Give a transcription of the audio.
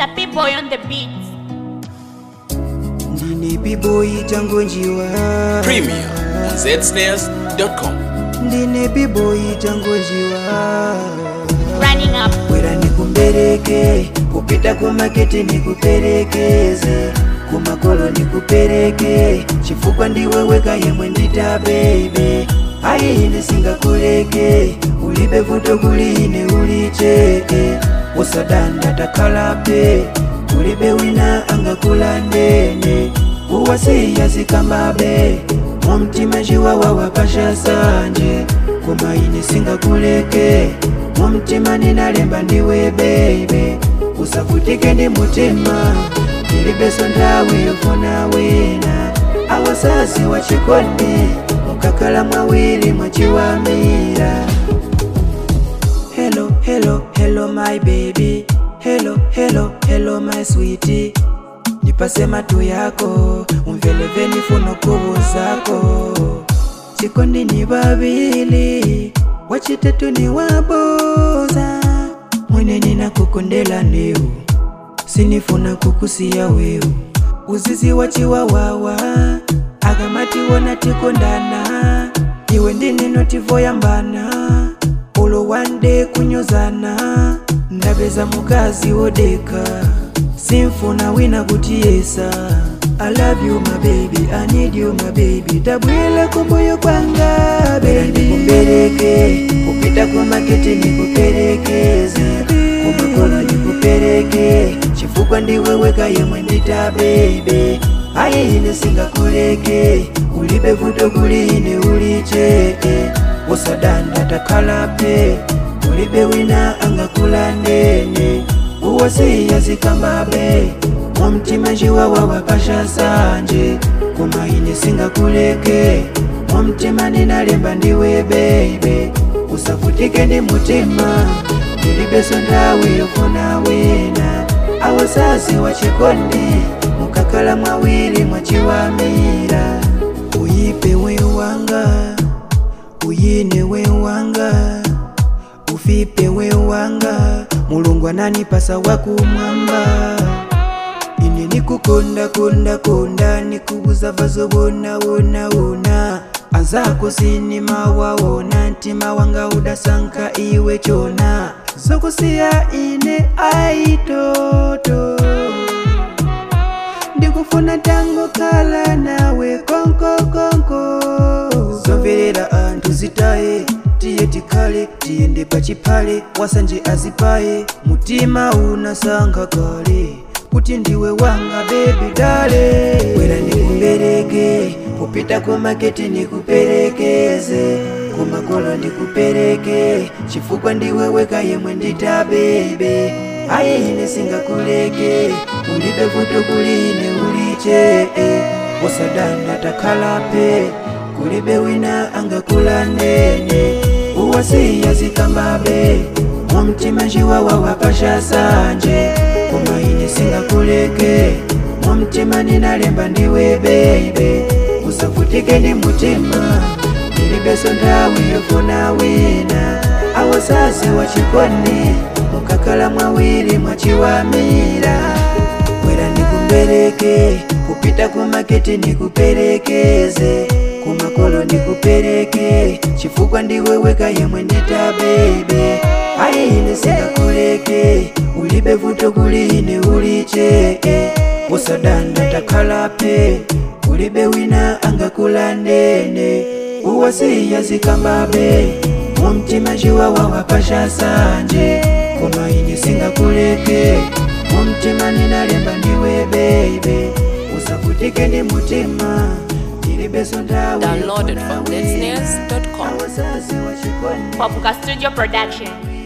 Sappy Boy on the beat. ndine biboyi changonjiwa Premier on zsnares.com. ndine biboyi changonjiwa Running up. bwera nikumbereke kupita kumaketi nikuperekeze kumakolo nikupereke chifukwa ndiwe weka yemwe ndita bebe ayi ine singakuleke ulibe vuto kuli ine ulicheke usadanda takhalape ulibe wina angakulandene uwasiya zikambabe mumtima chiwawa wapasha sanje koma ine singakuleke mumtima ninalemba ndiwe bebe usavutike ndi mutima ilibeso nthawi yofuna wina awasasi wachikondi mukakhala mwawiri mwachiwamira hello hello hello my baby hello hello hello my sweetie nipase matu yako umveleveni funokuvu zako chikondi ni vavili wachitetu ni waboza mwene ninakukondela neu sinifuna kukusiya weu uzizi wachiwawawa akamati wona tikondana iwe ndinino tivoyambana ulo wande kunyozana ndapeza mukazi wodeka simfuna wina kutiyesa I love you my baby, I need you my baby Tabwile kumbuyo kwanga baby Nikupereke, kupita kwa maketi nikuperekeze Kumakolo nikupereke, chifukwa ndiwe weka yemwe ndita baby Ayi ine singakuleke, ulibe vuto kuli ine ulicheke Usadanda takhalape, ulibe wina angakulandene uwasiya zikambabe mumtima chiwawa wapasha sanje koma ine singakuleke mumtima ninalemba ndiwe bebe usavutike ndi mutima ilibeso nthawi yofuna wina awasasi wachikondi mukakhala mwawiri mwachiwamira uyipe wewanga uyine wewanga ufipe wewanga mulungu ananipasa wakumwamba ine nikukonda konda konda nikubuza vazo wona wona wona azako sinimawaona ntima wanga udasanka iwe chona zokusiya ine aitoto ndikufuna tango kala nawe konko konko zomverera anthu zitaye tiye tikhale tiyende pachipale wasanje azipaye mutima unasankha kale kuti ndiwe wanga bebi dale bwera ndikumbereke kupita kumaketi nikuperekeze kumakolo ndikupereke chifukwa ndiwe weka yemwe ndita bebe ayi ine singakuleke ulibe vuto kuli ine ulicheke usadanda takhalape kulibe wina angakulandene uwasiya zikambabe mumtima chiwawa wapasha sanje koma ine singakuleke mumtima ninalemba ndiwe bebe usavutike ndi mutima ilibeso nthawi yofuna wina awasasi wachikondi mukakhala mwawiri mwachiwamira bwera ndikumbereke kupita kumaketi nikuperekeze kumakolo ndikupereke chifukwa ndiwe weka yemwe ndita bebe ayi ine singakuleke ulibe vuto kuli ine ulicheke usadanda takhalape ulibe wina angakulandene uwasiya zikambabe mumtima chiwawa wapasha sanje koma ine singakuleke mumtima ninalemba ndiwe bebe usavutike ndi mutima ilibeso nthawi Downloaded yofuna from wina. zsnares.com. Awasasi wachikondi Popuka Studio Production.